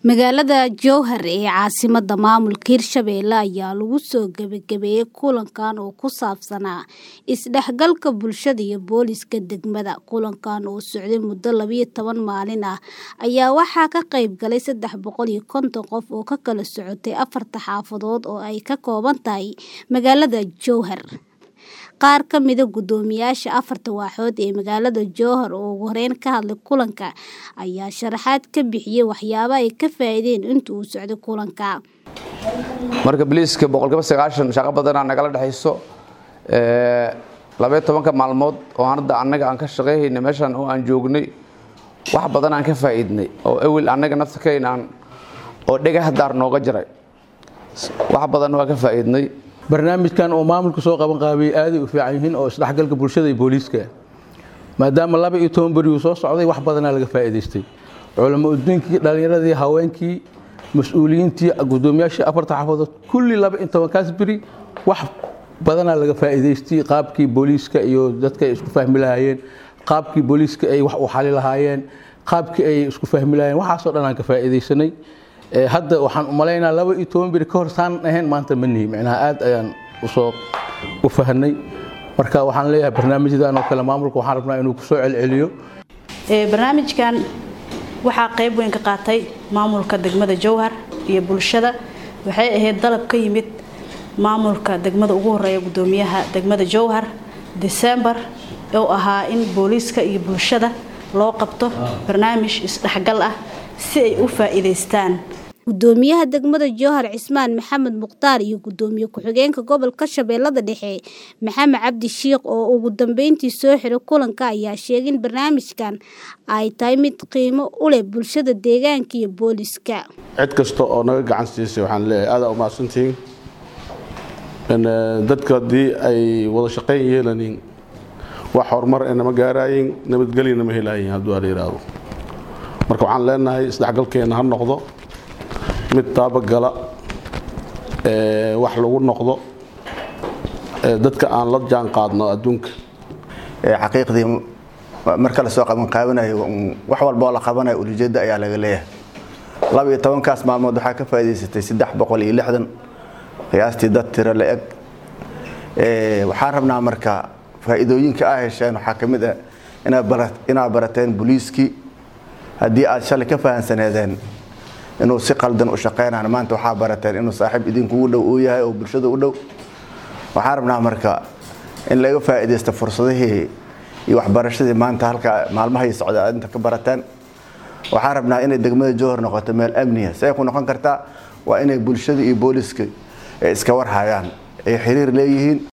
Magaalada Jowhar ee caasimadda maamulka Hirshabelle ayaa lagu soo gabagabeeyay kulankan oo ku saabsanaa isdhexgalka bulshada iyo booliska degmada. Kulankan oo socday muddo labiyo toban maalin ah ayaa waxaa ka qayb galay saddex boqol iyo konton qof oo ka kala socotay afarta xaafadood oo ay ka kooban tahay magaalada Jowhar. Qaar ka mid ah guddoomiyaasha afarta waaxood ee magaalada Jowhar oo ugu horeyn ka hadlay kulanka ayaa sharaxaad ka bixiyay waxyaabaha ay ka faa'iideen intii uu socday kulanka. marka biliiska boqolkiiba sagaashan shaqo badanaa nagala dhexayso labaiyo tobanka maalmood oo hadda annaga aan ka shaqayhayna meeshan oo aan joognay wax badan aan ka faa'iidnay oo ewel annaga naftakayna aan oo dhagaha daar nooga jiray wax badan waa ka faa'iidnay barnaamijkan oo maamulka soo qaban qaabiyey aaday u fiican yihiin oo isdhexgalka bulshada iyo booliiska maadaama laba iyo toban beri uu soo socday wax badanaa laga faa'iidaystay culamo udiinkii dhallinyaradii haweenkii mas-uuliyiintii guddoomiyaashii afarta xaafadood kulli laba iyo tobankaas beri wax badanaa laga faa'iidaystay qaabkii booliiska iyo dadka ay isku fahmi lahaayeen qaabkii booliiska ay wax u xali lahaayeen qaabkii ay isku fahmi lahaayeen waxaasoo dhan aan ka faa'iidaysanay hadda waxaan u malaynaa laba iyo toban beri ka hor saan ahayn maanta ma nihi micnaha aad ayaan usoo u fahnay marka waxaan leeyahay barnaamijyadan oo kale maamulka waxaan rabnaa inuu kusoo celceliyo barnaamijkan waxaa qayb weyn ka qaatay maamulka degmada jowhar iyo bulshada waxay ahayd dalab ka yimid maamulka degmada ugu horeeya guddoomiyaha degmada jowhar desembar oo ahaa in booliiska iyo bulshada loo qabto barnaamij isdhexgal ah si ay u faa'iidaystaan guddoomiyaha degmada jowhar cismaan maxamed mukhtaar iyo guddoomiye ku-xigeenka gobolka shabeellada dhexe maxamed cabdi shiikh oo ugu dambeyntii soo xiray kulanka ayaa sheegay in barnaamijkan ay tahay mid qiimo u leh bulshada deegaanka iyo booliska cid kasta oo naga gacan siisay waxaan leeyahay aadaa umahadsantihiin dadka haddii ay wada shaqayn yeelanin wax horumar inama gaaraayin nabadgelyana ma helaayin hadduu ala yidhaahdo marka waxaan leenahay isdhexgalkeenna ha noqdo mid taabagala wax lagu noqdo dadka aan la jaan qaadno adduunka xaqiiqdii marka la soo qaban qaabanayo wax walba oo la qabanayo ulijeedda ayaa laga leeyahay laba iyo tobankaas maalmood waxaa ka faa'iidaysatay saddex boqol iyo lixdan qiyaastii dad tiro la eg waxaan rabnaa marka faa'iidooyinka aa hesheen waxaa ka mid ah inaad barateen booliiskii haddii aad shalay ka fahansaneedeen inuu si qaldan u shaqeynaan maanta waxaa barateen inuu saaxiib idinkugu dhow uu yahay oo bulshada u dhow waxaan rabnaa marka in laga faa'iidaysto fursadihii iyo waxbarashadii maanta halka maalmahay socda aad inta ka barateen waxaan rabnaa inay degmada jowhar noqoto meel amniya see ku noqon kartaa waa inay bulshada iyo booliska iska warhayaan ay xiriir leeyihiin